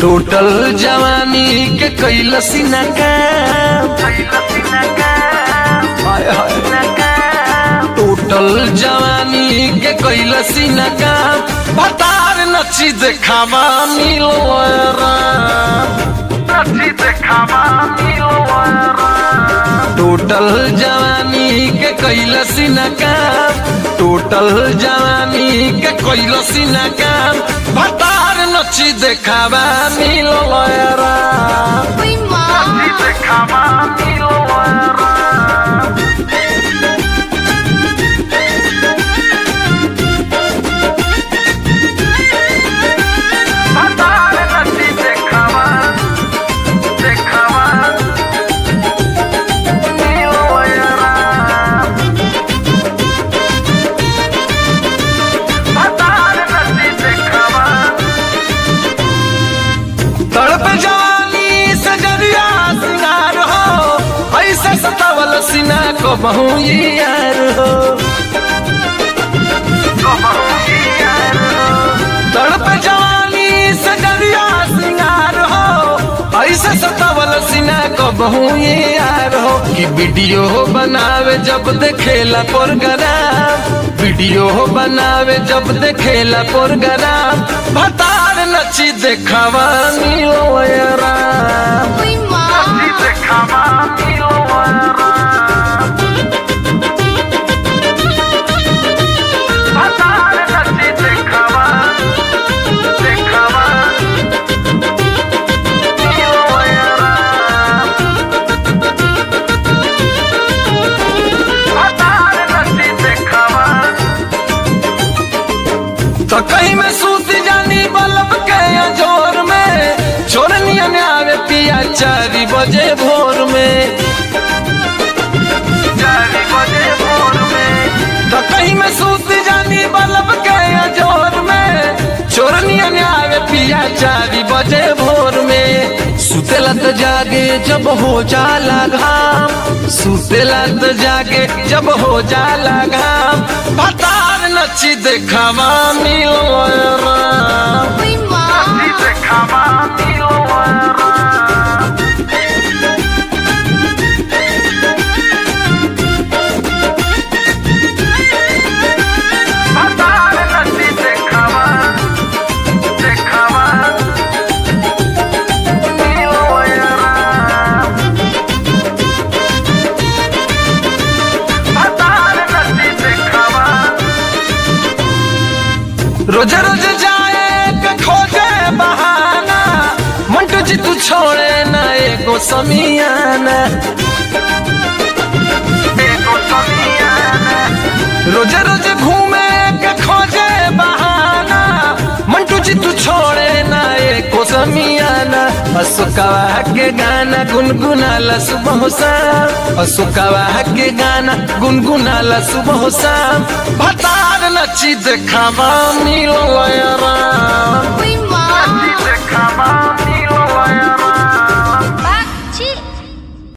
Total जवानी के कैलसी न काम हाय हाय टोटल जवानी के कैलसी न काम बतार नची देखावा मिलो टोटल जवानी के कैलसी न काम टोटल जवानी के कैलसी न काम बतार नची देखावा मिलो Uy, ma. तड़प जवानी सजरिया सिंगार हो ऐसे सतावल सीना को बहु यार हो तड़प जवानी सजरिया सिंगार हो ऐसे सतावल सीना को बहु यार हो कि वीडियो बनावे जब देखेला प्रोग्राम वीडियो बनावे जब देखेला प्रोग्राम भतार नची देखावा मिलो यारा Uy, ma. तो कहीं में सूत जानी बल्ब के जोर में छोरनिया ने आवे पिया चारी बजे भोर में तो कहीं में सूत जानी बल्ब के जोर में छोरनिया ने आवे पिया चारी बजे भोर में सुतेला तो जागे जब हो जाला घाम सुतेला तो जागे जब हो जाला घाम भतार नची देखावा मिलो राम Uy, ma. रोज रोज जाए के खोजे बहाना मंटू जी तू छोड़े ना एगो समियाना रोज रोज घूमे के खोजे बहाना मंटू जी तू छोड़े ना एको समियाना अशोकवा के गाना गुनगुनाला सुबह शाम अशोकवा के गाना गुनगुनाला सुबह शाम भतार नची देखावा मिलो Ram Uy, ma. Come on.